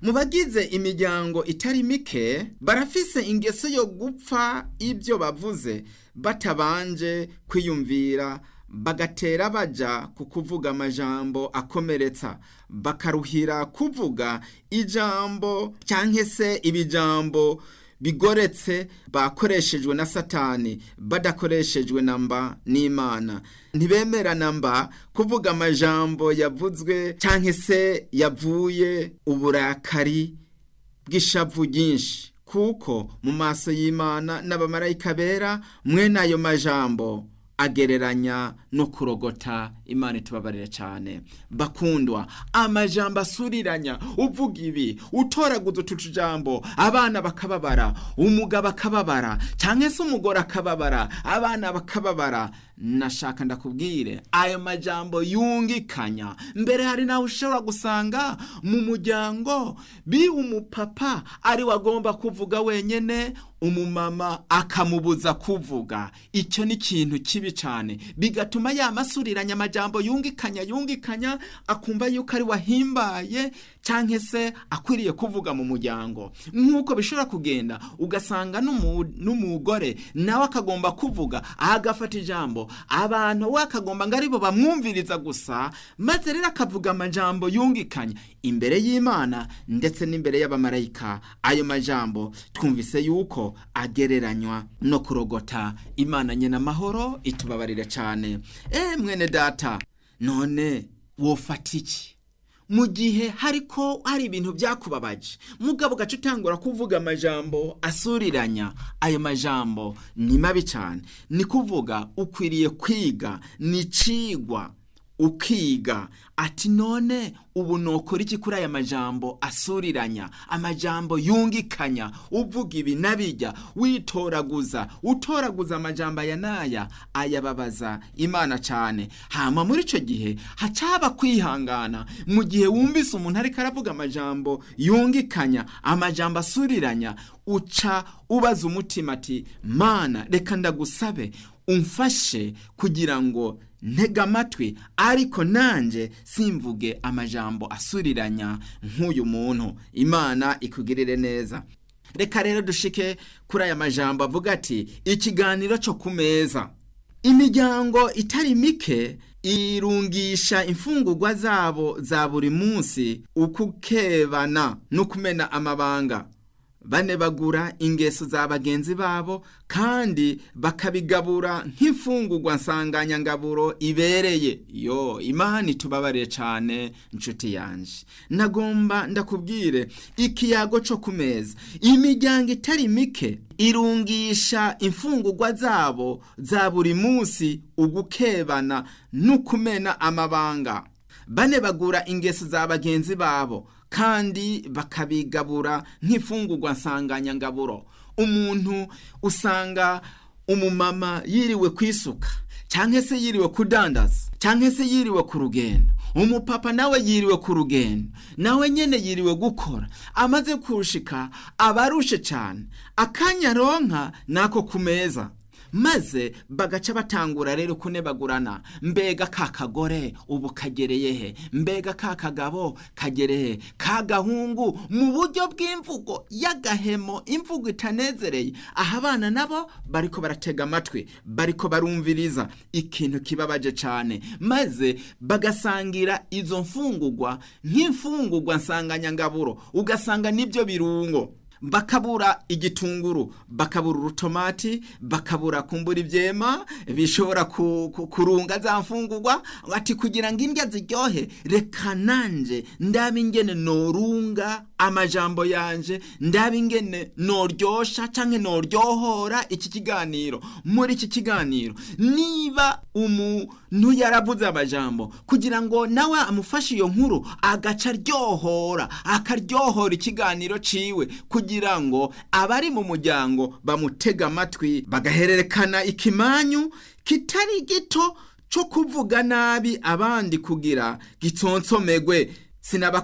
mu bagize imiryango itari mike barafise ingeso yo gupfa ibyo bavuze batabanje kwiyumvira bagatera baja ku kuvuga amajambo akomeretsa bakaruhira kuvuga ijambo cyangwa se ibijambo bigoretse bakoreshejwe na satani badakoreshejwe na mba n'imana ntibemera na mba kuvuga amajambo yavuzwe cyangwa se yavuye uburakari bw'ishavu ryinshi kuko mu maso y'imana n'abamarayika bera mwene ayo majambo agereranya no kurogota imana itubabarire cyane bakundwa amajambo asuriranya uvuga ibi utoraguza utu tujambo abana bakababara umugabo akababara cyangwa se umugore akababara abana bakababara nashaka ndakubwire ayo majambo yungikanya mbere hari nawe ushobora gusanga mu muryango bi umupapa ari we agomba kuvuga wenyine umumama akamubuza kuvuga icyo ni ikintu kibi cyane bigatuma yamasuriranya amajambo yungikanya yungikanya akumva yuko ari wahimbaye cyangwa se akwiriye kuvuga mu muryango nk'uko bishobora kugenda ugasanga n'umugore nawe akagomba kuvuga agafata ijambo abantu we akagomba ngo aribo bamwumviriza gusa maze rero akavuga amajambo yungikanya imbere y'imana ndetse n'imbere y'abamarayika ayo majambo twumvise yuko agereranywa no kurogota imana nyina amahoro itubabarire cyane eee mwene data none wofata iki mu gihe hariko hari ibintu byakubabaje mugabo ugaca utangura kuvuga amajambo asuriranya ayo majambo ni mabi cyane ni kuvuga ukwiriye kwiga ni cigwa ukiga ati none ubu nokora iki kuri aya majambo asuriranya amajambo yungikanya uvuga ibi nabijya witoraguza utoraguza amajambo aya n'aya ayababaza imana cyane hama muri icyo gihe hacaba kwihangana mu gihe wumvise umuntu ariko aravuga amajambo yungikanya amajambo asuriranya uca ubaza umutima ati mana reka ndagusabe umfashe kugira ngo ntega amatwi ariko nanjye simvuge amajambo asuriranya nk'uyu muntu imana ikugirire neza reka rero dushike kuri aya majambo avuga ati ikiganiro cyo ku meza imiryango itari mike irungisha imfungurwa zabo za buri munsi ukukebana no kumena amabanga bane bagura ingeso za bagenzi babo kandi bakabigabura nk'imfungurwa nsanganyangaburo ibereye yo imana itubabarire cyane inshuti yanjye nagomba ndakubwire ikiyago cyo ku meza imiryango itari mike irungisha imfungurwa zabo za buri munsi ugukebana n'ukumena amabanga bane bagura ingeso za bagenzi babo kandi bakabigabura nk'imfungurwa nsanganyangaburo umuntu usanga umumama yiriwe kwisuka cyangwa se yiriwe kudandaza cyangwa se yiriwe ku rugendo umupapa nawe yiriwe ku rugendo nawe nyine yiriwe gukora amaze kurushika aba arushe cyane akanya aronka nako ku meza maze bagaca batangura rero kunebagurana mbega ka kagore ubu kagereye he mbega ka kagabo kagereye ka gahungu mu buryo bw'imvugo y'agahemo imvugo itanezereye aha abana nabo bariko baratega amatwi bariko barumviriza ikintu kibabaje cyane maze bagasangira izo mfungurwa nk'imfungurwa nsanganyangaburo ugasanga nibyo birungo bakabura igitunguru bakabura urutomati bakabura kumbura ibyema bishobora kurunga za mfungurwa ati kugira ngo indya ziryohe reka nanjye ndabe ingene norunga amajambo yanje ndabe ingene noryosha cyangwa noryohora iki kiganiro muri iki kiganiro niba umuntu yaravuze amajambo kugira ngo nawe amufashe iyo nkuru agaca aryohora akaryohora ikiganiro ciwe kugira ngo abari mu muryango bamutega amatwi bagahererekana ikimanyu kitari gito cyo kuvuga nabi abandi kugira gitsonsomegwe sinaba